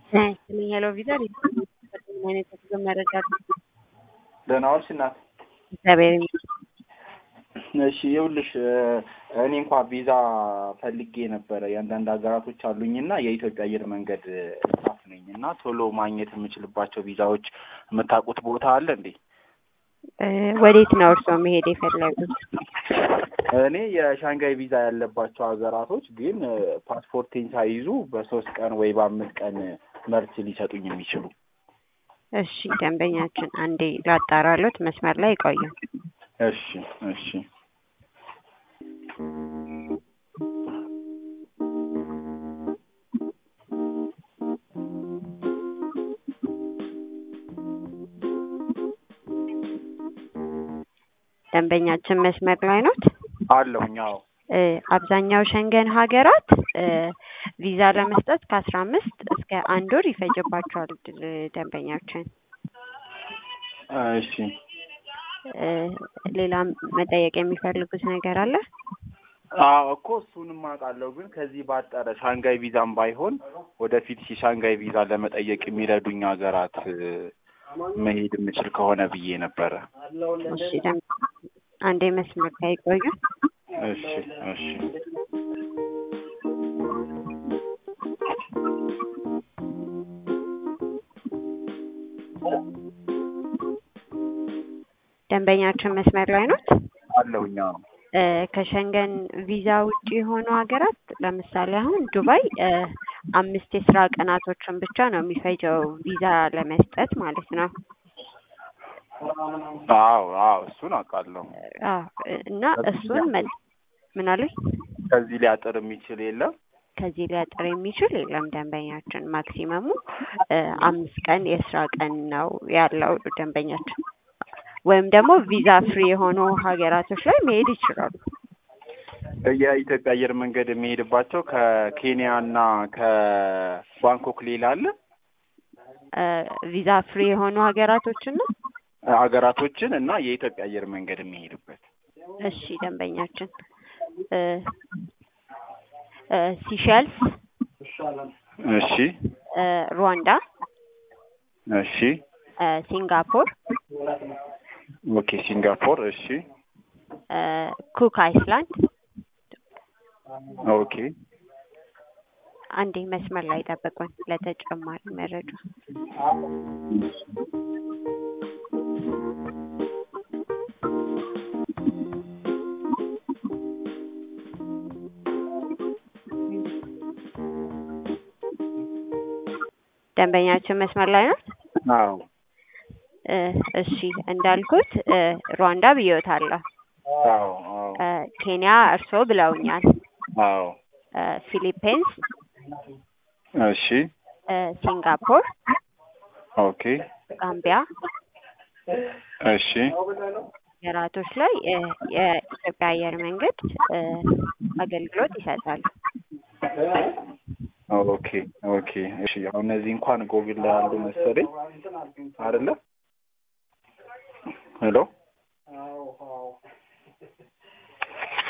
ይስጥልኝ ሄሎ ቪዛ ምን አይነት የጉዞ መረጃ አለ? ደህና ዋልሽ እናት? እግዚአብሔር ይመስገን። እሺ ይኸውልሽ እኔ እንኳ ቪዛ ፈልጌ ነበረ የአንዳንድ ሀገራቶች አሉኝና የኢትዮጵያ አየር መንገድ ስታፍ ነኝ እና ቶሎ ማግኘት የምችልባቸው ቪዛዎች የምታውቁት ቦታ አለ እንዴ? እ ወዴት ነው እርስዎ መሄድ የፈለጉት? እኔ የሻንጋይ ቪዛ ያለባቸው ሀገራቶች ግን ፓስፖርቴን ሳይዙ በሶስት ቀን ወይ በአምስት ቀን መልስ ሊሰጡኝ የሚችሉ እሺ ደንበኛችን አንዴ ላጣራሎት መስመር ላይ ይቆዩ። እሺ እሺ ደንበኛችን መስመር ላይ ኖት? አለሁኝ አዎ እ አብዛኛው ሸንገን ሀገራት እ ቪዛ ለመስጠት ከአስራ አምስት እስከ አንድ ወር ይፈጅባቸዋል እ ደንበኛችን። እሺ እ ሌላም መጠየቅ የሚፈልጉት ነገር አለ? አዎ እኮ እሱንም አውቃለሁ፣ ግን ከዚህ ባጠረ ሻንጋይ ቪዛም ባይሆን ወደፊት ሻንጋይ ቪዛ ለመጠየቅ የሚረዱኝ ሀገራት እ መሄድ የምችል ከሆነ ብዬ ነበረ። እሺ ደም አንዴ መስመር ላይ ይቆዩ። እሺ እሺ ደንበኛችን መስመር ላይ ኖት? አለሁኝ አዎ እ ከሸንገን ቪዛ ውጭ የሆኑ ሀገራት ለምሳሌ አሁን ዱባይ እ አምስት የስራ ቀናቶችን ብቻ ነው የሚፈጀው ቪዛ ለመስጠት ማለት ነው። አዎ አዎ እሱን አውቃለሁ። አዎ እና እሱን መ- ምን አሉኝ? ከዚህ ሊያጥር የሚችል የለም። ከዚህ ሊያጥር የሚችል የለም ደንበኛችን። ማክሲመሙ እ አምስት ቀን የስራ ቀን ነው ያለው ደንበኛችን። ወይም ደግሞ ቪዛ ፍሪ የሆኑ ሀገራቶች ላይ መሄድ ይችላሉ። የኢትዮጵያ አየር መንገድ የሚሄድባቸው ከኬንያ እና ከባንኮክ ሌላ አለ እ ቪዛ ፍሪ የሆኑ ሀገራቶችን ነው። ሀገራቶችን እና የኢትዮጵያ አየር መንገድ የሚሄድበት እሺ ደንበኛችን እ እ ሲሸልስ፣ እሺ እ ሩዋንዳ፣ እሺ እ ሲንጋፖር፣ ኦኬ ሲንጋፖር እሺ እ ኩክ አይስላንድ። ኦኬ አንዴ መስመር ላይ ጠብቁን ለተጨማሪ መረጃ። ደንበኛችን መስመር ላይ ነው። አዎ እ እሺ እንዳልኩት እ ሩዋንዳ ብዬዎታለሁ። አዎ አዎ እ ኬንያ እርስዎ ብለውኛል። አዎ እ ፊሊፒንስ፣ እሺ እ ሲንጋፖር፣ ኦኬ ጋምቢያ እሺ ሀገራቶች ላይ እ የኢትዮጵያ አየር መንገድ እ አገልግሎት ይሰጣል። ኦኬ ኦኬ እሺ አሁን እነዚህ እንኳን ጎግል ላይ አሉ መሰለኝ አይደለ? ሄሎ